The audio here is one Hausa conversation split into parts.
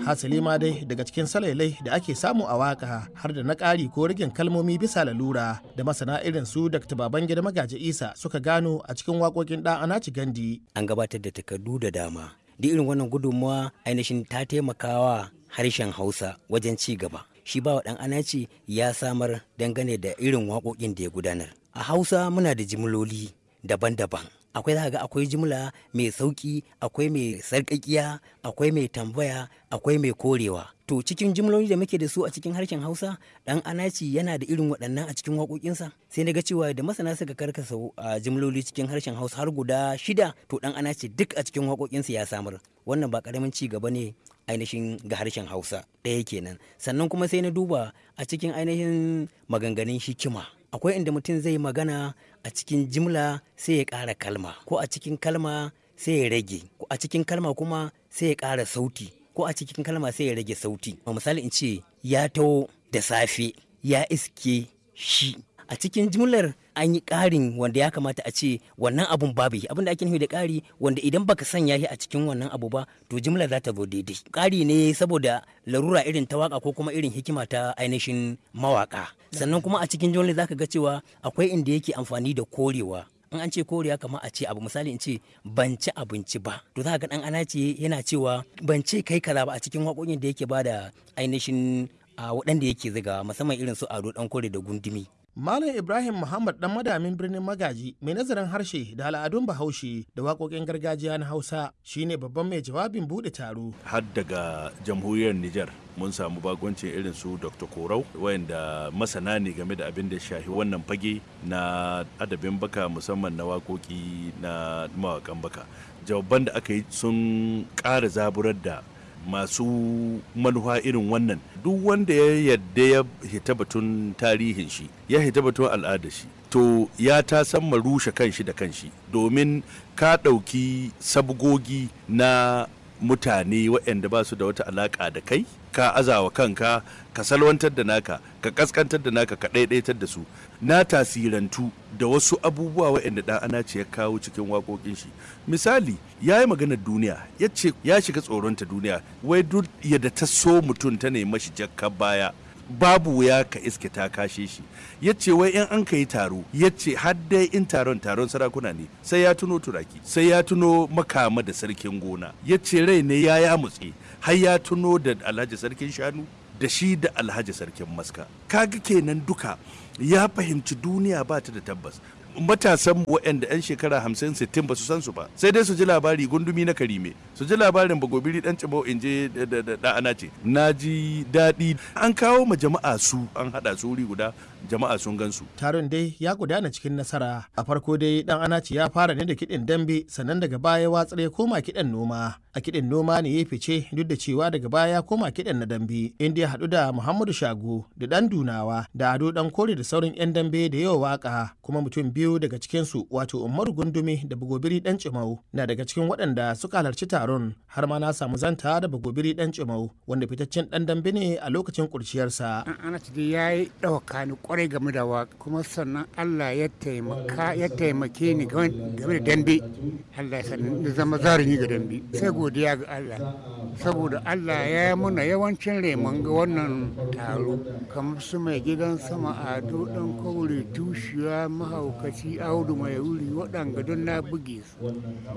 hasali ma dai daga cikin salailai da ake samu a waka har da na ƙari ko rigin kalmomi bisa lalura da masana irin su dr babangida magaji isa suka gano a cikin waƙoƙin ɗan anaci gandi an gabatar da takardu da dama duk irin wannan gudunmawa ainihin ta taimakawa harshen hausa wajen ci gaba shi bawa ɗan anaci ya samar dangane da irin waƙoƙin da ya gudanar a hausa muna da jimloli daban-daban akwai za ga akwai jimla mai sauki akwai mai sarƙaƙiya akwai mai tambaya akwai mai korewa to cikin jimloli da muke da su a cikin harshen hausa dan anaci yana da irin waɗannan a cikin waƙoƙinsa sai na ga cewa da masana suka karkasa a jimloli cikin harshen hausa har guda shida to dan anaci duk a cikin waƙoƙinsa ya samar wannan ba ƙaramin ci gaba ne ainihin ga harshen hausa ɗaya kenan sannan kuma sai na duba a cikin ainihin maganganun hikima akwai inda mutum zai magana a cikin jimla sai ya ƙara kalma ko a cikin kalma sai ya rage ko a cikin kalma kuma sai ya ƙara sauti ko a cikin kalma sai ya rage sauti misali in ce ya taho da safe ya iske shi a cikin jimlar an yi ƙarin wanda ya kamata a ce wannan abun babu abin da ake nufi da ƙari wanda idan baka sanya shi a cikin wannan abu ba to jimlar za ta zo daidai ƙari ne saboda larura irin ta waka ko kuma irin hikima ta ainihin mawaka sannan kuma a cikin jimlar zaka ga cewa akwai inda yake amfani da korewa in an ce koriya kamar a ce abu misali in ce ban ci abinci ba to za ga dan ana ce yana cewa ban ce kai kaza ba a cikin waƙoƙin da yake ba da ainihin a waɗanda yake ziga musamman irin su ado dan kore da gundumi Malam Ibrahim Muhammad dan madamin birnin Magaji mai nazarin harshe da al'adun Bahaushe da waƙoƙin gargajiya na Hausa shine babban mai jawabin buɗe taro. Har daga jamhuriyar Nijar mun samu bagoncin irin su Dr. Korau wayanda masana ne game da abin da shahi wannan fage na adabin baka musamman na waƙoƙi na mawaƙan baka. Jawaban da aka yi sun ƙara zaburar da masu manufa irin wannan duk wanda ya yadda ya hita batun tarihin shi ya hita batun al'adar shi to ya ta san rushe kanshi da kanshi domin ka ɗauki sabgogi na mutane waɗanda ba su da wata alaƙa da kai ka azawa kanka ka salwantar da naka ka kaskantar da naka ka ɗaiɗaitar da su na tasirantu da wasu abubuwa waɗanda ɗan ana ce ya kawo cikin waƙoƙin shi misali ya yi maganar duniya ya ce ya shiga tsoronta duniya wai duk yadda ta so mutum ta nemi shi jakka baya babu wuya ka iske ta kashe shi ya ce wai in an ka yi taro ya ce har dai in taron taron sarakuna ne sai ya tuno turaki sai ya tuno makama da sarkin gona ya ce rai ne ya ya mutse har ya tuno da alhaji sarkin shanu da shi da alhaji sarkin maska kaga kenan duka ya fahimci duniya ba ta da tabbas matasan waɗanda 'yan shekara 50-60 ba su san su ba sai dai su ji labari gundumi na karime su ji labarin bagobiri dan cibau in je da ana ce na ji daɗi an kawo ma jama'a su an haɗa su wuri guda jama'a sun gan su taron dai ya gudana cikin nasara a farko dai dan anaci ya fara ne da kiɗin dambe sannan daga baya watsar ya koma kiɗan noma a kiɗin noma ne ya fice duk da cewa daga baya ya koma kiɗan na dambe inda ya haɗu da muhammadu shago da ɗan dunawa da ado ɗan kore da sauran 'yan dambe da yawa waka kuma mutum biyu daga cikinsu wato umaru gundumi da bagobiri ɗan cimau na daga cikin waɗanda suka halarci taron har ma na samu zanta da bagobiri ɗan cimau wanda fitaccen ɗan dambe ne a lokacin kurciyarsa. ana dai ya yi ɗauka ni kwarai game da waka kuma sannan allah ya taimaka ya taimake ni game da dambe allah ya ni zama zarumi ga dambe sai godiya ga allah saboda allah ya yi muna yawancin reman ga wannan taro kamar su mai gidan sama ado ɗan kaure tushiya mahaukaci audu mai wuri waɗanga don na buge su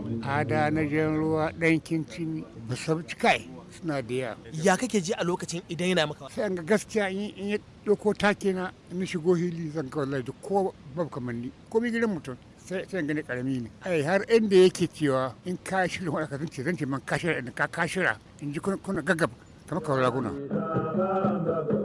ada na jan ruwa ɗan kincin basabci kai suna da yawa ya kake ji a lokacin idan yana maka sai an ga gaskiya in ya ɗauko take na in shigo hili zan kawo laifi ko babu kamanni ko mi gidan mutum sai sai gani karami ne ai har inda yake cewa in ka shirya wani kasance zan ce man ka shirya in ka ka shirya in ji kuna gaggab kamar kawai raguna